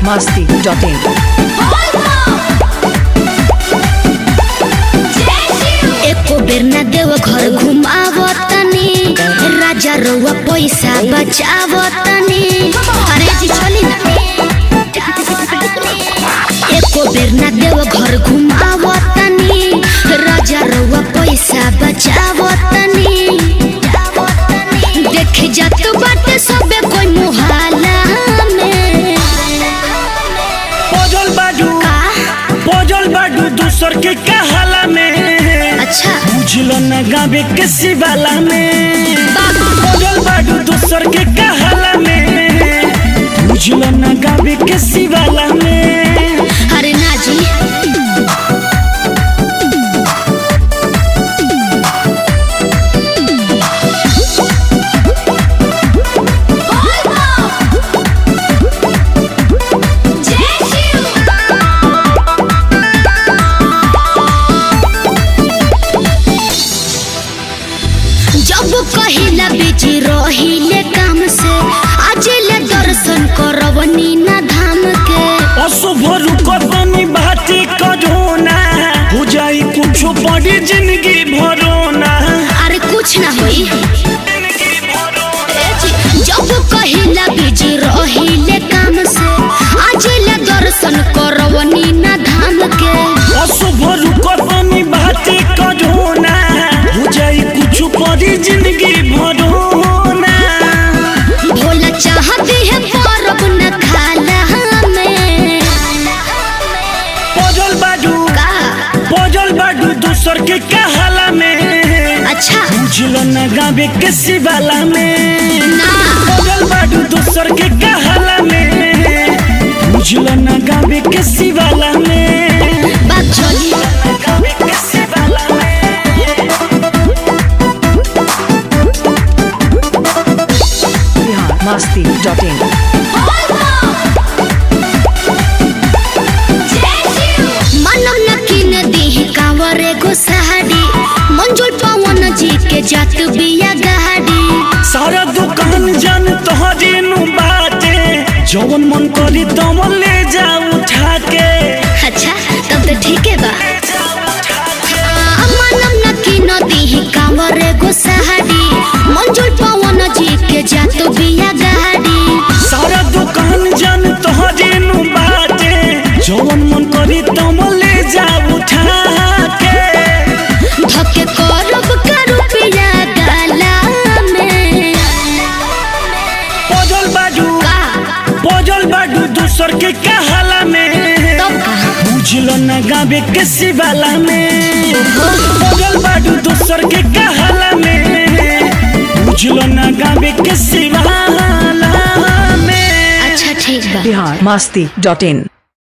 masti.in. एको बेर न देव घर घुमावतनी राजा रउआ पैसा बचावतनी अरे जी चली ना एको बेर न देव घर घुमावतनी राजा रउआ पैसा बचावतनी देख जात बाटे सबे कोई मुहाला में पोजल बाडू का पोजल बाडू दूसर के कहाला में अच्छा बुझलो न गावे के शिवाला में पोजल बाडू दूसर के कहाला में बुझलो न गावे के शिवाला में अरे ना जी जब कहिला बिजी रहिले काम से आज ले दर्शन करवनी ना धाम के अशुभ रुकतनी बाती करोना हो जाई कुछ बड़ी जिंदगी भरोना अरे कुछ ना होई ए जी, जब कहिला बिजी रहिले काम से आज ले दर्शन करवनी ना धाम के अशुभ रुकतनी बाती करोना हो जाई कुछ बड़ी जिंदगी भरोना भोला चाहती है परब न खाला में पोजल बाडू का पोजल बाडू दूसर के कहाला में अच्छा बुझलो न गावे के शिवाला में ना पोजल बाडू दूसर के कहाला में बुझलो न गावे के शिवाला में बात चली गावे के शिवाला में Bihar masti.in. मनम न किन दी कांवर एगो साड़ी मंजुल पवन जी के जात बिया गाड़ी सारा दुकान जन तोहरे नु बाटे जवन मन करी तमन ले जा उठा के अच्छा तब तो ठीक है बा हाँ, मनम न किन दी कांवर एगो साड़ी मंजुल पवन जी के जात बिया गाड़ी सारा दुकान जन तोहरे नु बाटे जवन मन करी तमन ले जा उठा के धके करब का रुपया गाला में पोजल बाडू का पोजल बाडू दूसर के कहाला में तब कहा बुझलो न गावे के शिवाला में पोजल बाडू दूसर के कहाला में बुझलो न गावे के शिवाला में अच्छा ठीक बा Bihar masti.in.